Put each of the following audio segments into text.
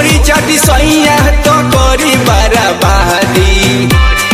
ढोरी चाटी सैया तो करी बराबादी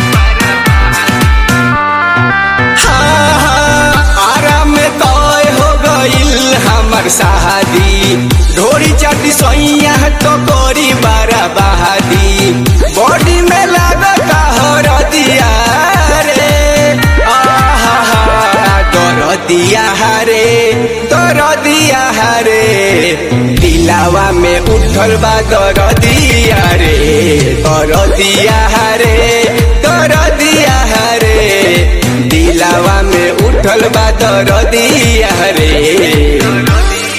हाँ, हाँ, आराम में तय हो गईल हमर शादी ढोरी चाटी सैया तो करी बराबादी बॉडी में लागत हर दिया रे आहा दर दिया हरे दर दिया हरे दिलावा में उठल बा दर दिया रे दर दिया हरे दर दिया हरे दिलावा में उठल बा दर दिया रे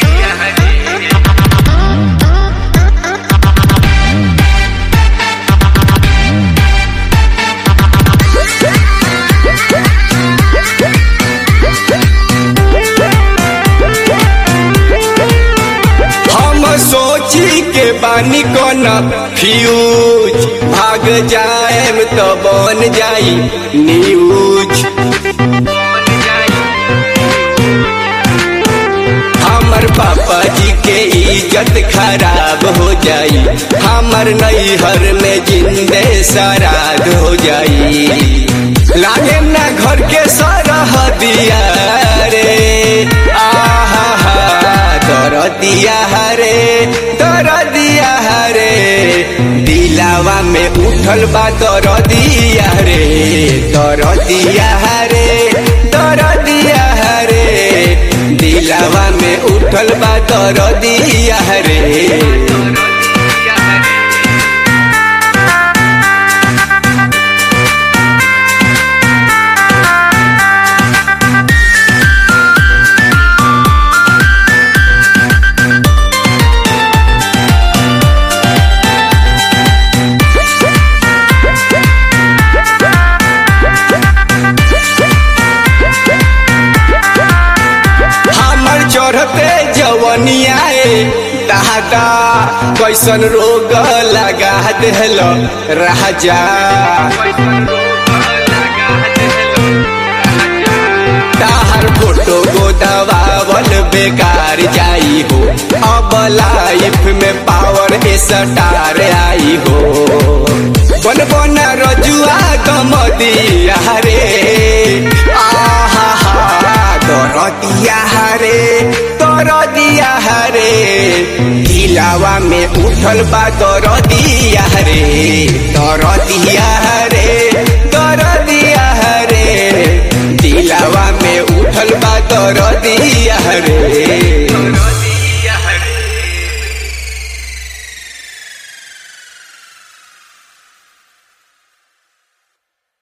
हम सोची के बानी कोन फ्यूज भाग जाएम तो बन जाई न्यूज हमर पापा जी के इज्जत खराब हो जाई हमर नैहर में जिंदे सराद हो जाई लागे ना घर के सरह दिया रे आहा दर दिया हरे दर दिया हरे दिलावा में उठल बा दर दिया रे दर दिया हरे दर दिया हरे दिलावा में उठल बा दर दिया रे हमर चढ़ते जवनिया दादा कैसन रोग लगा दिल राजा ताहर फोटो गोदवावल बेकार जाई हो अब लाइफ में पावर स्टार आई हो बन बन रजुआ गम दिया रे आहा दर दिया हरे दर दिया हरे दिलावा में उठल बा दर दिया रे दर दिया